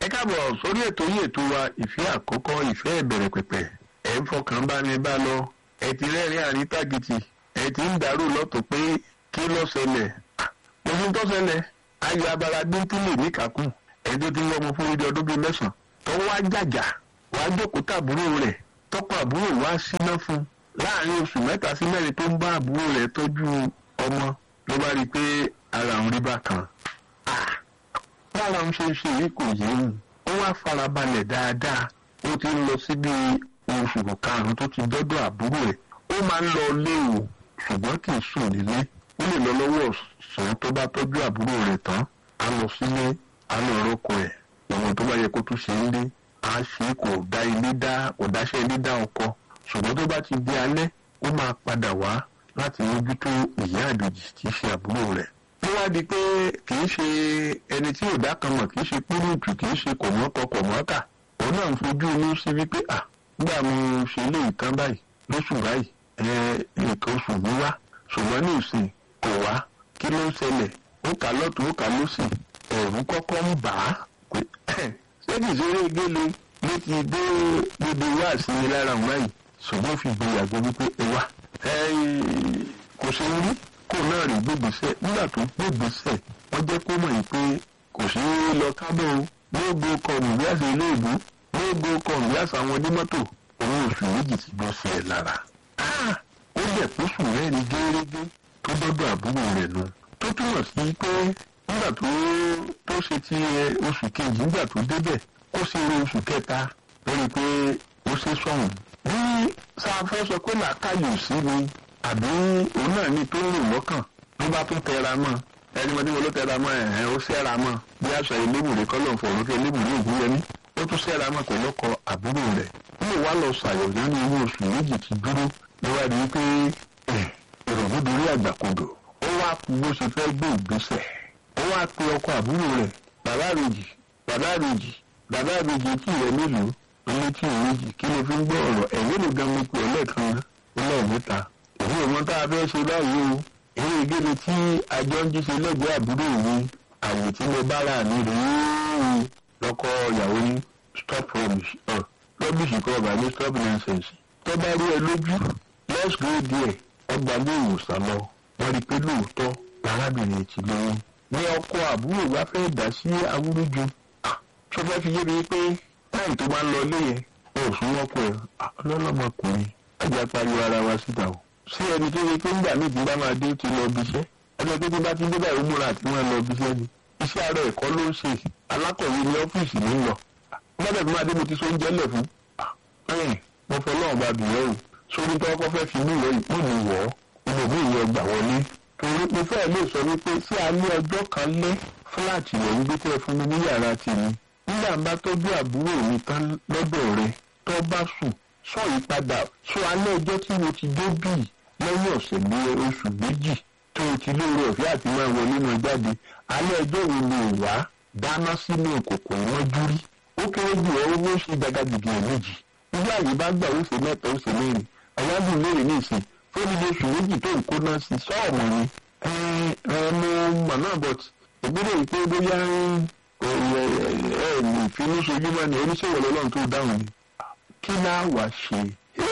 káàbọ̀ sórí ètò yìí ètò wa ìfẹ́ àkọ́kọ́ ìfẹ́ ìbẹ̀rẹ̀ pẹ̀pẹ̀ ẹ̀ ń fọkàn bá ní bá lọ ẹ̀ ti rẹ́rìn àrítàgìtì ẹ̀ ti ń dàrú lọ́tọ̀ pé kí ló ṣẹlẹ̀ ohun tó ṣẹlẹ̀ ayọ̀ abala bíntìlì níkàkùn ẹ̀ tó ti ń wọ́n fún ojú ọdún bíi mẹ́sàn-án tó wá jàjà wá jókòó tàbúrò rẹ̀ tọ́kọ àbúrò wá síná fún láàrin oṣù mẹ́ta sí mẹ́rin tó ń bá àbúrò rẹ̀ tọ́jú ọmọ ló bá rí i pé ara òun rí bákan bára ń ṣe ń ṣe yìí kò yé òun ó wá farabalẹ̀ dáadáa ó ti ń lọ síbi oṣù karùn-ún tó ti dọ́dọ̀ àbúrò ẹ̀ ó máa ń lọ léwu ṣùgbọ́n kì í sùn nílé ó lè lọ lọ́wọ́ ọ̀sán tó bá tọ́jú àbúrò rẹ̀ tán á lọ sílé á lọ rọ́kọ ẹ̀ ìwọ̀n tó bá yẹ kó tún ṣe ń lé á ṣe kò dá ilé dá kò dáṣẹ́ ilé dá ọkọ ṣùgbọ́n tó bá ti di alẹ́ ó máa padà wá láti mójútó ìyá àjòjì tí í ṣe àbúrò rẹ̀ ó wá di pé kì í ṣe ẹni tí ò dá kan mọ̀ kì í ṣe púrúùtù kì í ṣe kòmọ́kọ kòmọ́kà òun náà ń fojú inú sí wípé à nígbà mo ṣe ilé ìtàn báyìí lóṣù báyìí ẹ nǹkan oṣù mi wá ṣùgbọ́n ní ìsìn kò wá kí ló ń ṣẹlẹ̀ ó kà lọ́tún ó kà lọ́sì ẹ̀rù kọ́kọ́ ń bà á pé ṣé kì í ṣe eré gélé ló ti dé gbogbo wá sí mi lára òun báyìí ṣùgbọ́n fi gbìyànjú wípé ẹ wá kò ṣe rí kó náà rí gbégbèsè nígbà tó gbégbèsè wọ́n jẹ́ kó mọ̀ yìí pé kò sí lọ kábọ̀ o gbogbo kọ̀ọ̀nù bí àṣà ilé ìlú gbogbo kọ̀ọ̀nù bí àṣà àwọn onímọ́tò òun oṣù méjì ti bọ́ sí ẹ̀ lára. ó yẹ kó sùn rẹ́ni gẹ́gẹ́ tó dọ́dọ̀ àbúrò rẹ̀ nù. tó túmọ̀ sí pé nígbà tó tó ṣe ti oṣù kejì nígbà tó débẹ̀ ó ṣe eré oṣù kẹta lórí pé ó ṣe sọ̀hún. bí sáfẹ́ sọ pé làákàyè sí ni àbí òun náà ní tó ń rò lọ́kàn ló bá tún tẹra mọ́ ẹni mọ́ tí mo ló tẹra mọ́ ẹ̀hẹ́n ó ṣẹ́ra mọ́ bí àṣà elébùrè kọ́lọ̀ fọ̀rọ̀ kí elébùrè ògún yẹmí ó tún ṣẹ́ra mọ́ pẹ̀lú ọkọ àbúrò rẹ̀ wọ́n wá lọ ṣàyẹ̀wò nínú owó oṣù méjì ti dúró níwádìí pé ìrọ̀lú dorí àgbàkodò ó wá bó ṣe fẹ́ gbé ìgbésẹ̀ ó wá pe ọkọ àbúrò rẹ̀ bàbá àbèjì bàbá àbèjì bàbá àbèjì tí rẹ̀ mélòó ilé tí ò méjì kí ló fi ń gbọ́ ọ̀rọ̀ ẹ̀yìn ló gan mo pè ọ́ lẹ́ẹ̀kan lẹ́ẹ̀mẹ́ta èmi ò mọ tá a fẹ́ ṣe báyìí o eré ìgbéni tí àjọ ń jíṣe lẹ́gbẹ̀ẹ́ àbúrò mi àyè tí mo bára mi rèé lọ́kọ ìyàwó ní stop rubbish rubbish kọ́ ọ̀gá ní stop nonsense tó bá rí ẹ lójú let's go there ọgbà ní ìwòsàn lọ wọ́n rí i pé lóòótọ́ arábìnrin ti lóyún ní ọkọ àbúrò bá fẹ́ dá sí awúrúju tó fẹ́ fi yé mi pé táyì tó bá ń lọ ilé yẹn ó sún mọ́kọ ẹ̀ ọlọ́lọ́mọkùnrin ẹ̀jẹ̀ pariwo ara wa síta o sí ẹni tó yẹ pé nígbà míì tí bá máa dé ti lọ bí iṣẹ́ ẹni pé tí bá ti dé báyìí ó múra àti wọn lọ bí iṣẹ́ ni iṣẹ́ ara ẹ̀kọ́ ló ń ṣe alákọ̀wé ní ọ́fíìsì ní lọ gbọ́dọ̀ tí máa dé mo ti so oúnjẹ lẹ̀ fún ẹ̀yìn mo fẹ́ lọ́wọ́ bá bìyẹ́ o sórí tó kọ́ fẹ́ fi mí wọ̀ yìí mo ní wọ̀ ọ́ mo bí ìyẹn gbà wọlé torí mo fẹ́ lè sọ wípé sí alẹ́ ọjọ́ kan lẹ́ fúláàtì rẹ̀ ń gbé tẹ́ fún mi ní yàrá tèmi nígbà bá tọ́jú àbúrò mi tán lọ́dọ̀ rẹ̀ tó bá sùn sọ ìpadà sọ alẹ́ ọjọ́ tí mo ti dé bíi lẹ́yìn ọ̀sẹ̀ bí oṣù méjì tó o ti lóore ọ̀fẹ́ àti máa wọlé náà jáde alẹ́ ọjọ́ wo ló wá dáná sínú ìkòkò ìwọ́jú rí ó kéré jù ọ́ owó ṣe gbàgàdìgì ẹ̀ méjì nígbà yìí bá gbà ó ṣe mẹ́ta ó ṣe mẹ́rin àwájú mẹ́rin ní ìsìn fún ilé oṣù méjì tó ń kóná sí sọ́ọ̀mù ni ẹ ẹ mo mọ̀ náà bọ̀t ìgbélé yìí pé bóyá ẹ ẹ ìfinúṣojúmọ́ ni oníṣòwò lọ́lọ́run tó dáhùn ni kí náà wá ṣe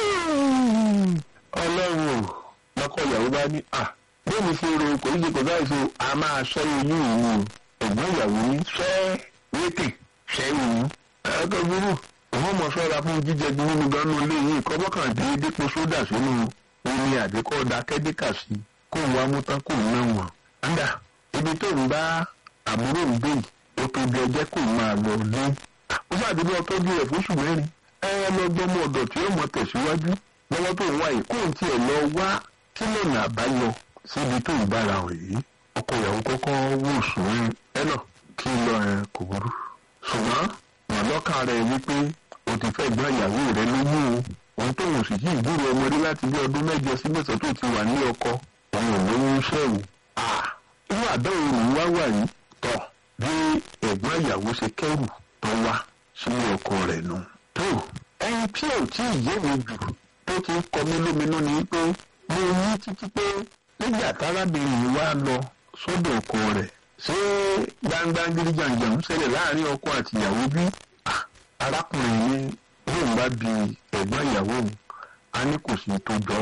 ọlọ́run ò lọ́kọ̀ ìyàwó bá ní à bẹ́ẹ̀ ni ṣe ro kò ní ṣe kò báyìí so a máa ṣẹ́ oyún òun o ẹ̀gbọ́n ìyàwó ní ṣẹ́ wétè ṣẹ́ òun ẹ̀ẹ́dọ́ burú òun mọ̀ ṣọ́ra fún jíjẹ ju nínú gánú ilé yìí kọ́ bọ́kàn dé dípò sódà sínú omi àdékọ́ da kẹ́díkà sí kó wá mú tán kó ná wọn. ńdà ibi tó ń bá àbúrò ń gbé yìí ó tó bí ẹjẹ́ kó máa lọ lé ó ṣàdúró ọtọ́jú rẹ̀ fóṣù mẹ́rin ẹ lọ gbọ́mọ ọ̀dọ̀ tí ó mọ tẹ̀síwájú lọ́wọ́ tó ń wá yìí kóun tiẹ̀ lọ wá kí lọ́nà àbáyọ síbi tó ń bára hàn yìí ọkọ ìyàwó kọ́kọ́ wò sùn ẹ náà kí lọ ẹ kò burú. ṣùgbọ́n wọn lọ́kàn rẹ̀ wípé o ti fẹ́ gbọ́ ìyàwó rẹ lóyún o òun tó wò sí kí ìgbúrò ọmọdé láti bí ọdún mẹ́jọ sí mẹ́sàn tó ti wà ní ọkọ òun ò lóyún sẹ́wù. irú àdáwò rẹ̀ wá wà yìí tọ̀ bí ẹ̀gbọ́n ìyàwó ṣe kẹ́rù tó wá sínú ọkọ rẹ̀ nù. tó ẹni tí ò tí ì yé mi jù tó ti ń kọ mí lóminú ni pé mo ní títí pé nígbà tárábìnrin wa lọ sọ́dọ̀ ọkọ rẹ̀ ṣé gbangba gíríjànjàn ń ṣẹlẹ̀ láàrin ọkọ àti ìyàwó bí arákùnrin ní òun bá bi ẹ̀gbọ́n ìyàwó òun a ní kò sí tó jọ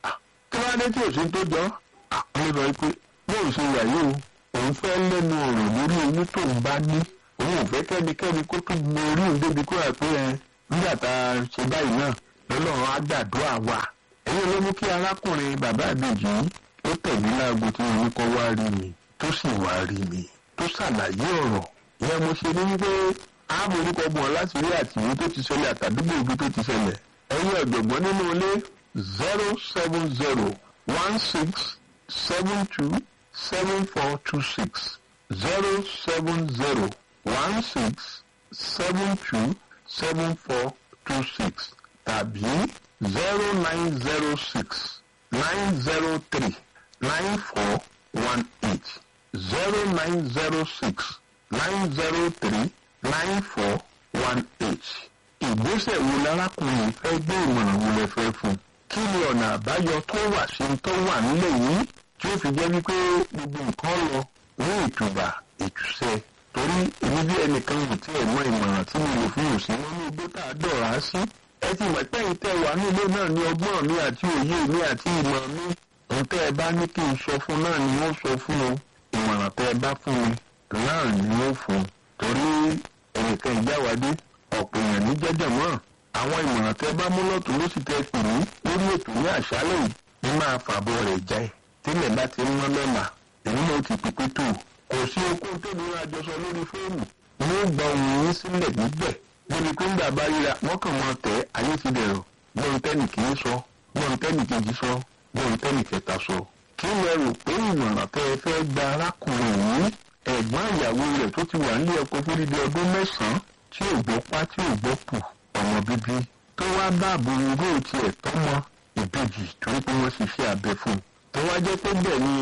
kí wọ́n á dé tí ò sí tó jọ àwọn lọ pé bóun ṣe wà yìí o òun fẹ́ lẹ́nu ọ̀rọ̀ lórí oyún tóun bá ní òun ò fẹ́ kẹ́nikẹ́ni kó tún mọ orí òun débi kó rà pé ẹ nígbà tá a ṣe báyìí náà lọ́lọ́run á gbàdúrà wa ẹ̀yìn ló mú kí arákùnrin bàbá àbèjì ó tẹ̀lé láago tí wọn ní kọ́ wá rí mi tó sì wá rí mi tó ṣàlàyé ọ̀rọ̀ ìyẹn mo ṣe ní wípé ààbò orúkọ bọ̀ láti rí àtìwé tó ti ṣẹlẹ̀ àtàdúgbò ibi tó ti ṣẹlẹ̀ ẹ̀yin ọ̀jọ̀gbọ́n nínú ilé zero seven zero one six seven two seven four two six zero seven zero one six seven two seven four two six tàbí zero nine zero six nine zero three nine four one eight zero nine zero six nine zero three nine four one eight. ìgbésẹ̀ wo lárákùnrin fẹ́ gbé ìmọ̀ràn wo lẹ fẹ́ fún un. kí ni ọ̀nà àbáyọ tó wà sí tó wà nílẹ̀ yìí tí ó fi jẹ́ wípé gbogbo nǹkan lọ ní ìtùbà ìtùsẹ̀ torí èmi bí ẹnìkan kò tí ẹ̀ mọ ìmọ̀ràn tí mo lò fún òsín wọn ní igbó tá a dọ̀rá sí. ẹ ti mọ̀ pé ìtẹ́ wà nílé náà ní ọgbọ́n mi àti òye mi àti ìmọ̀ mi. ntẹ́ ẹ bá ní kí n sọ fún náà ni wọ́n sọ fún o ìmọ̀ràn tẹ́ ẹ bá fún mi náà ni wọ́n fún un torí ẹnìkan ìjáwádé ọ̀pọ̀ èèyàn ní jẹ́jẹ̀ mọ́ àwọn ìmọ̀ràn tẹ́ bá mú lọ́tún ló sì tẹ́ pè mí lórí ètò ní àṣálẹ̀ yìí ní máa fàbọ̀ rẹ̀ jẹ́ tílẹ̀ bá ti ń mọ́ lọ́mà èmi náà ti pípé tó kò sí okun tó ní àjọsọ lórí fóònù ní ó gba ohun yín sílẹ̀ níbẹ̀ níbi pé ńgbà bá ríra wọ́n kàn mọ́ tẹ́ ayé ti dẹ̀rọ̀ gbọ́n tẹ́nì kìí sọ gbọ́n tẹ́nì kejì sọ gbọ́n tẹ́nì kẹta sọ kí lẹ rò pé ìmọ̀ràn tẹ́ ẹ fẹ́ gba arákùnrin yìí ẹ̀gbọ́n ìyàwó rẹ̀ tó ti wà nílé ọkọ fún dídí ọdún mẹ́sàn-án tí ò gbọ́ pá tí ò gbọ́ pù ọmọ bíbí tó wá bá àbúrò ró tiẹ̀ tọ́mọ ìbejì torí pé wọ́n sì ṣe abẹ fún un tó wá jẹ́ pé bẹ́ẹ̀ ni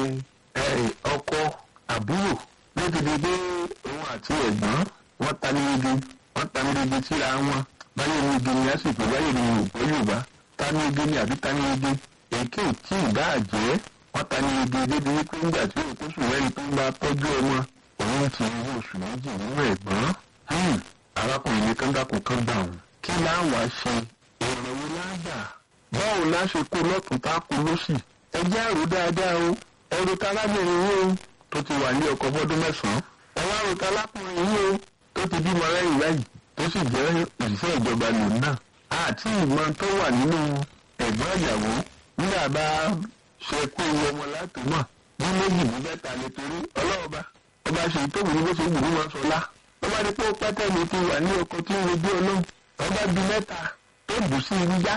ọkọ àbúrò ló ti di pé òun àti ẹ̀gbọ́n wọ́n ta ní ibi wọ́n ta ní ibi síra wọn báyìí ní ibi ni àsìkò báyìí ní òpó yorùbá ta ní ibi ni àbí ta ní ibi èké tí ìbá àjẹ́ wọ́n ta ní ibi débi wípé nígbà tí òkú sùn lẹ́yìn tó ń bá tọ́jú ọmọ òun ti rí oṣù méjì nínú ẹ̀gbọ́n arákùnrin ní kángákùn kan gbà wọn. kí láwa ṣe ìrànwọ́ lágbà báwo la ṣe kó lọ́tún tá a kó lọ́sì. ẹ jẹ́ àrò dáadáa o ẹrù talábìnrin yìí o tó ti wà ní ọkọ̀ fọ́dún mẹ́sàn-án. ẹ wá rò talákùnrin yìí o tó ti bímọ lẹ́yìn báyìí tó sì jẹ́ òṣìṣẹ́ ìjọba lòun náà. àti ìmọ̀ tó wà nínú ẹ̀gbọ́n ìyàwó nígbà bá ṣe kó iye ọmọ látòmọ̀ ní méjì ní mẹ́ta nítorí ọlọ́ọ̀ba ọba ṣe ìtòwò ní bó ṣe wù ú wọn sọlá ọba ní pé pátá mi ti wà ní ọkọ tí ń rojú ọlọ́run ọba bí mẹ́ta tó bù sí i yá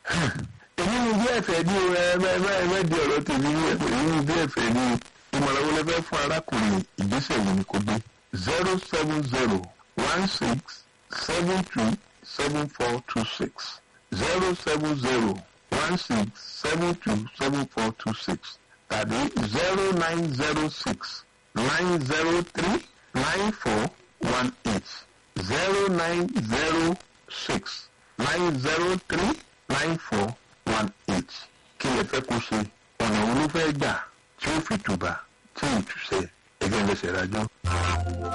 èmi ni bí ẹ̀fẹ̀ ní ẹ̀ẹ́dẹ́ di ọ̀rọ̀ tèmi ní ẹ̀fẹ̀ èmi ni bí ẹ̀fẹ̀ ní ìmọ̀ràn wọlé fẹ́ fún arákùnrin ìgbésẹ̀ wo ni kò gbé zero seven zero one six seven two seven four two six zero seven zero one six seven two seven four two six tàbí zero nine zero six nine zero three nine four one eight zero nine zero six nine zero three nine four one eight kí lè fẹ́ kó ṣe ọ̀nà wo ló fẹ́ gbà tí ó fi tùbà tí ò tù sẹ́ ẹgbẹ́ lẹ́sẹ̀ rájọ́.